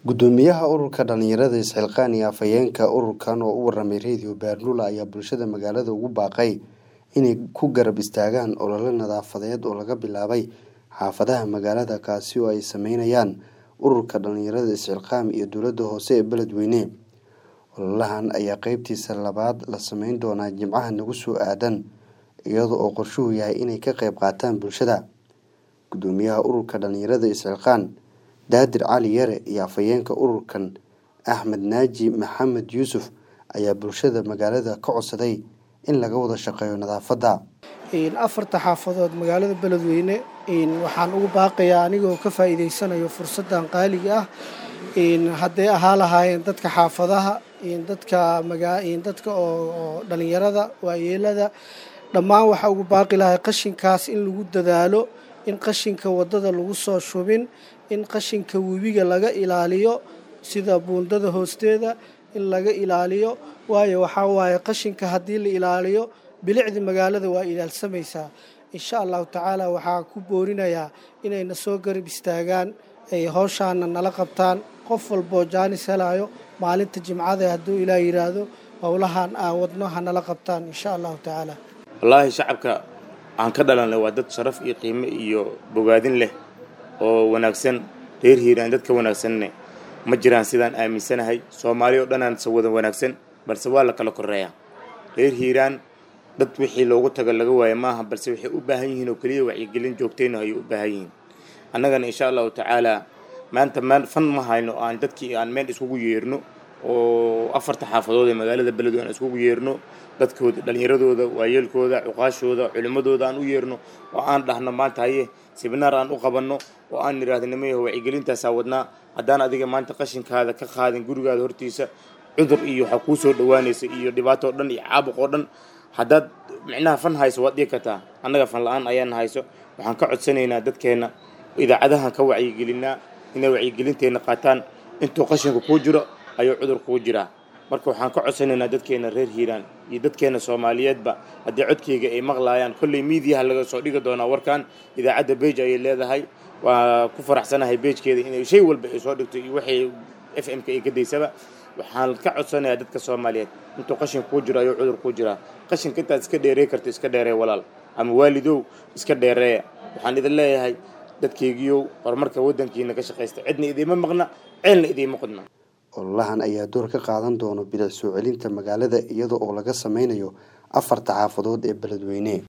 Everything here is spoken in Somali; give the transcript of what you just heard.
Guddoomiyaha ururka dhalinyarada isxilqaan iyo afhayeenka ururkan oo u waramay Radio Bernula ayaa bulshada magaalada ugu baaqay inay ku garab istaagaan olole nadaafadeed oo laga bilaabay xaafadaha magaalada kaasi oo ay sameynayaan ururka dhalinyarada isxilqaan iyo dowladda hoose ee beledweyne ololahan ayaa qeybtiisa labaad la sameyn doonaa jimcaha nagu soo aadan iyada oo qorshuhu yahay inay ka qeyb qaataan bulshada guddoomiyaha ururka dhalinyarada isxilqaan daadir cali yare iyo afhayeenka ururkan axmed naaji maxamed yuusuf ayaa bulshada magaalada ka codsaday in laga wada shaqeeyo nadaafadda afarta xaafadood magaalada beledweyne waxaan ugu baaqayaa anigoo ka faa'iidaysanayo fursaddan qaaliga ah hadday ahaa lahaayeen dadka xaafadaha dadka dadka oo dhalinyarada waayeelada dhammaan waxaa ugu baaqi lahay qashinkaas in lagu dadaalo in qashinka waddada lagu soo shubin in qashinka webiga laga ilaaliyo sida buundada hoosteeda in laga ilaaliyo waayo waxaa waaye qashinka haddii la ilaaliyo bilicda magaalada waa ilaalsamaysaa insha allahu tacaala waxaa ku boorinayaa inayna soo garab istaagaan ay howshaana nala qabtaan qof walboo jaanis helayo maalinta jimcada hadduu ilaa yidhaahdo howlahan aan wadno ha nala qabtaan insha allahu tacaala wallaahi shacabka aan ka dhalanay waa dad sharaf iyo qiimo iyo bogaadin leh oo wanaagsan reer hiiraan dadka wanaagsanne ma jiraan sidaan aaminsanahay soomaali oo dhanaan wada wanaagsan balse waa la kala koreeyaa reer hiiraan dad wixii loogu tago laga waayo maaha balse waxay u baahan yihiin oo keliya wacyigelin joogtayna ayay u baahan yihiin annagana insha allahu tacaalaa maanta maan fan ma hayno aan dadkii aan meel iskugu yeerno oo afarta xaafadood ee magaalada beledweyne aan iskugu yeerno dadkooda dhallinyaradooda waayeelkooda cuqaashooda culimmadooda aan u yeerno oo aan dhahno maanta haye sibinaar aan u qabanno oo aan nidhaahdo nimayaho wacyigelintaasaa wadnaa haddaan adiga maanta qashinkaada ka qaadin gurigaada hortiisa cudur iyo waxaa kuu soo dhowaanaysa iyo dhibaato o dhan iyo caabuq oo dhan haddaad micnaha fan hayso waad dhigi kartaa annaga fan la-aan ayaana hayso waxaan ka codsanaynaa dadkeenna idaacadahan ka wacyigelinaa inay wacyigelinteenna qaataan intuu qashinku kuu jiro ayuu cudur kuu jiraa marka waxaan ka codsanaynaa dadkeena reer hiiraan iyo dadkeena soomaaliyeedba haddii codkeyga ay maqlaayaan kolley miidiyaha laga soo dhigi doonaa warkan idaacadda beej ayay leedahay waa ku faraxsanahay beejkeeda inay shay walba ay soo dhigto iyo waxay f m-ka ay ka daysaba waxaan ka codsanayaa dadka soomaaliyeed intuu qashin kuu jiro ayuu cudur kuu jiraa qashinka intaad iska dheerey karto iska dheeree walaal ama waalidow iska dheereeya waxaan idin leeyahay dadkeygiiow horumarka waddankiina ka shaqaysta cidna idiima maqna ceelna idiima qodna ololahan ayaa door ka qaadan doona bilic soo celinta magaalada iyada oo laga sameynayo afarta xaafadood ee beledweyne